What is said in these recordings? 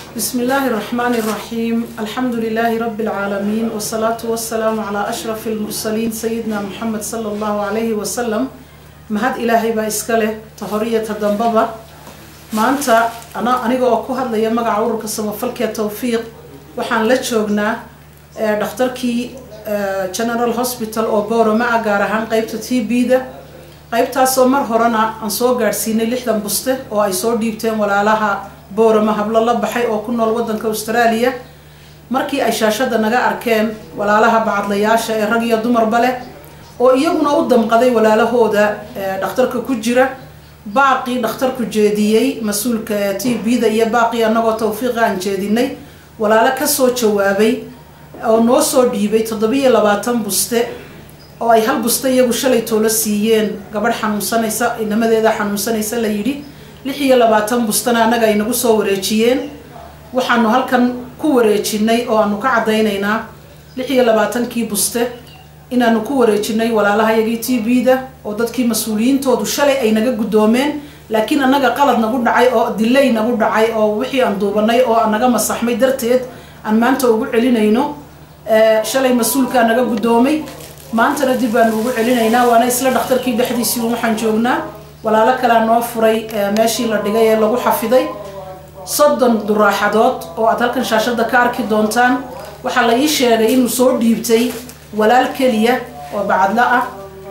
بسم الله الرحمن الرحيم الحمد لله رب العالمين والصلاة والسلام على أشرف المرسلين سيدنا محمد صلى الله عليه وسلم mahad ilaahay baa iska leh tahoriyata dambaba maanta ana aniga oo ku hadlaya magaca ururka samafalka towfiiq waxaan la joognaa dhakhtarkii general hospital oo boorama ah gaar ahaan qeybta t b-da qeybtaasoo mar horena aan soo gaadhsiinay lixdan buste oo ay soo dhiibteen walaalaha boorama hablo la baxay oo ku nool wadanka australia markii ay shaashada naga arkeen walaalaha bacadlayaasha ee rag iyo dumarba leh oo iyaguna u damqaday walaalahooda dhakhtarka ku jira baaqii dhakhtarku jeediyey mas-uulka t b-da iyo baaqii anagoo tawfiiqa aan jeedinay walaalo kasoo jawaabay oo noo soo dhiibay toddobiyo labaatan buste oo ay hal buste iyagu shalay toolo siiyeen gabadh xanuunsanaysa inamadeeda xanuunsanaysa la yidhi lix iyo labaatan bustena annaga ay nagu soo wareejiyeen waxaanu halkan ku wareejinay oo aanu ka caddaynaynaa lix iyo labaatankii buste inaanu ku wareejinay walaalahayagii t b-da oo dadkii mas-uuliyiintoodu shalay ay naga guddoomeen laakiin annaga qalad nagu dhacay oo dilay nagu dhacay oo wixii aan duubanay oo naga masaxmay darteed aan maanta ugu celinayno shalay mas-uulkaa naga guddoomay maantana dib baanu ugu celinaynaa waana isla dhakhtarkii dhexdiisii waxaan joognaa walaalo kalea noo furay meeshii la dhigay ee lagu xafiday soddon duraaxadood oo aad halkan shaashada ka arki doontaan waxaa la ii sheegay inuu soo dhiibtay walaal keliya oo bacadlo ah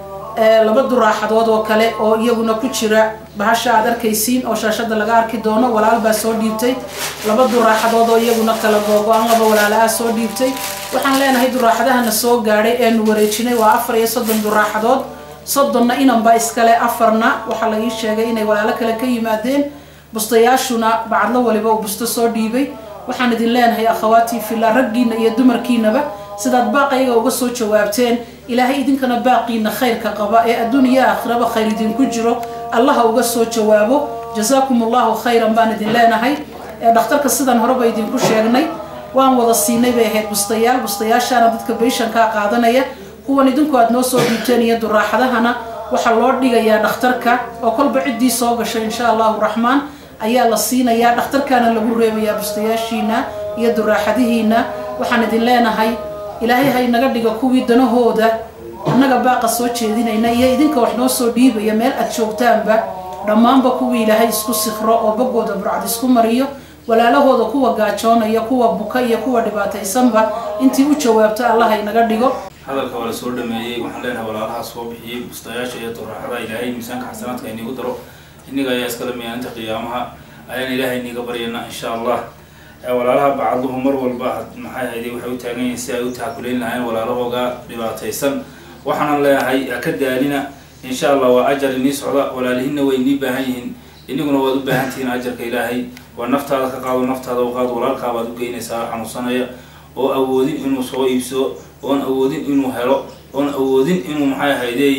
laba duraaxadood oo kale oo iyaguna ku jira bahasha aad arkaysiin oo shaashada laga arki doono walaal baa soo dhiibtay laba duraaxadood oo iyaguna kala googo-an laba walaalaha soo dhiibtay waxaan leenahay duraaxadahana soo gaadhay eenu wareejinay waa afar iyo soddon duraaxadood soddonna inanbaa iskale afarna waxaa la ii sheegay inay walaalo kale ka yimaadeen bustayaashuna bacadlo waliba uu busto soo dhiibay waxaan idin leenahay akhawaatii fillah raggiina iyo dumarkiinaba sidaad baaqayga uga soo jawaabteen ilaahay idinkana baaqiina khayrka qaba ee adduuniya aakhiraba khayr idinku jiro allaha uga soo jawaabo jasaakum allahu khayran baan idin leenahay dhakhtarka sidan horeba idinku sheegnay waan wada siinay bay ahayd bustayaal bustayaashaana dadka bayshankaa qaadanaya kuwan idinku aad noo soo dhiibteen iyo duraaxadahana waxaa loo dhigayaa dhakhtarka oo kolba ciddii soo gashay insha allahu raxmaan ayaa la siinayaa dhakhtarkaana lagu reebayaa bustayaashiina iyo duraaxadihiina waxaan idin leenahay ilaahay ha inaga dhiga kuwii danahooda annaga baaqa soo jeedinayna iyo idinka wax noo soo dhiibaya meel aad joogtaanba dhammaanba kuwii ilaahay isku sikro oo boggooda burcad isku mariyo walaalahooda kuwa gaajoonaya kuwa buka iyo kuwa dhibaataysanba intii u jawaabto allah ha inaga dhigo hadalka waa la soo dhameeyey waxaan leenahay walaalaha soo bixiyey bustayaasha iyo duraaxada ilaahay miisaanka xasanaadka inigu daro inniga ayaa iskala miyaanta qiyaamaha ayaan ilaahay iniga baryana insha allah walaalaha bacadluhu mar walba maxay hayday waxay u taagan yihiin si ay u taakulayn lahayn walaalahooga dhibaataysan waxaanan leeyahay ka daalina insha allah waa ajar inii socda walaalihiinna way inii baahan yihiin iniguna waad u baahan tihiin ajarka ilaahay waa naftaada ka qaado naftaada u qaado walaalkaabaad u geynaysaa xanuunsanaya oo awoodin inuu soo iibsado oon awoodin inuu helo oon awoodin inuu maxay hayday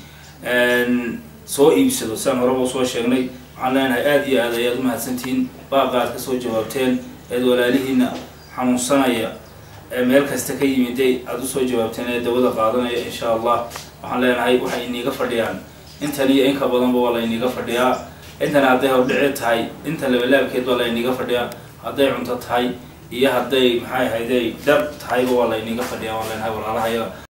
soo iibsado siaan horeba usoo sheegnay waxaan leenahay aada iyo aad ayaad u mahadsantihiin baaqa aad kasoo jawaabteen eed walaalihiina xanuunsanaya ee meel kasta ka yimiday aada usoo jawaabteen ee dawada qaadanaya insha allah waxaan leenahay waxay iniiga fadhiyaan intan iyo inka badanba waa la iniiga fadhiyaa intan hadday hordhici tahay inta labalaabkeed baa la iniiga fadhiyaa hadday cunto tahay iyo hadday maxay hayday dhar tahayba waa la iniiga fadhiyaa waan leenahay walaalahayaga